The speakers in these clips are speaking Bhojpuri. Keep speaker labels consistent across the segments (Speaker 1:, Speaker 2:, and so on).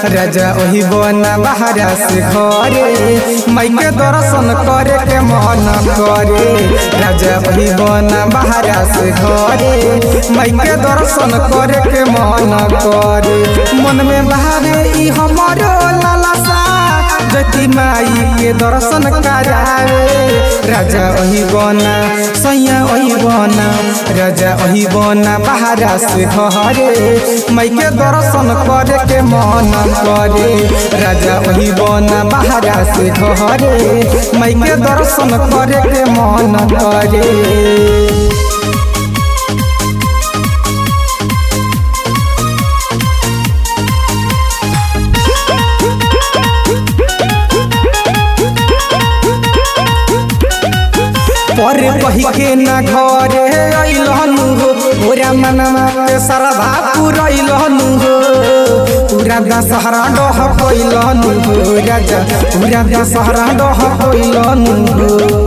Speaker 1: राजा ओही बना बहरा से घरे माई के दर्शन करे के मन करे राजा ओही बना बहरा से घरे माई के दर्शन करे के मन करे मन में बहावे ई हमारो लालसा जति माई के दर्शन करावे राजा ओही बना सैया ओही बना राजा ओही बना बहरा से घरे माई के दर्शन करे के मन करे राजा ओही बना बहरा से घरे माई के दर्शन करे के मन करे पर कही के न घरे अइलहनु हो पूरा मनवा के सरधा पुरैलहनु हो पूरा दशहरा डह पैलहनु हो राजा पूरा दशहरा डह पैलहनु हो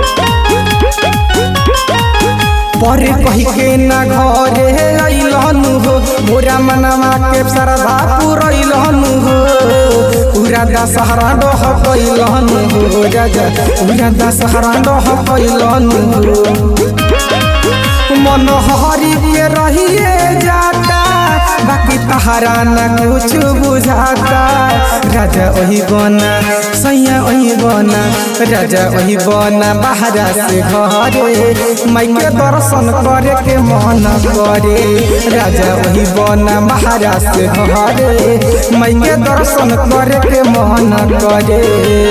Speaker 1: पर कही के न घरे अइलहनु हो मोरा मनवा के सरधा पुरैलहनु हो पूरा दशहरा डह पैलहनु हो राजा पूरा दशहरा डह पैलहनु हो मन हरी के रहिए जाता बाकी तहरा न कुछ बुझाता राजा वही बना सैया वही बना राजा वही बना बहरा से घरे माई के दर्शन करे के मन करे राजा वही बना बहरा से घरे माई के दर्शन करे के मन करे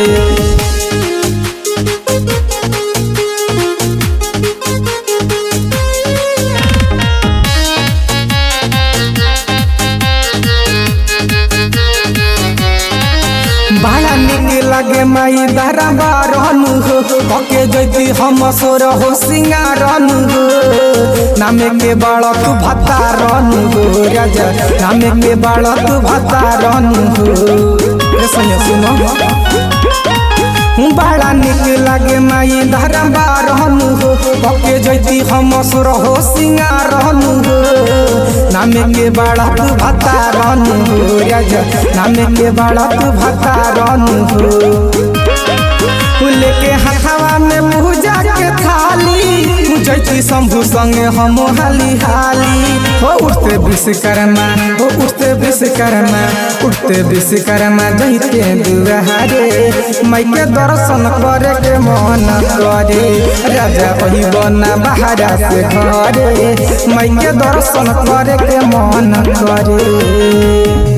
Speaker 1: बड़ा निक लगे माई दरा बारनु हो ओके जैती हम सोर हो सिंगारनु हो नामे के बालक भत्ता रनु हो राजा नामे के बालक भत्ता रनु हो ए सुनो सुनो बड़ा निक लगे माई धरा बारनु हो ओके जैती हम सोर हो सिंगारनु हो नामे के बालक भत्ता रनु हो राजा नामे के बालक भत्ता रनु हो लेके हथवा में मुजा के थाली जैती शंभु संगे हम हाली हाली हो उठते विश्वकर्मा हो उठते विश्वकर्मा उठते विश्वकर्मा जैते दुआरे माई के दर्शन करे के मन करे राजा वही बना बहरा से घरे माई के दर्शन करे के मन करे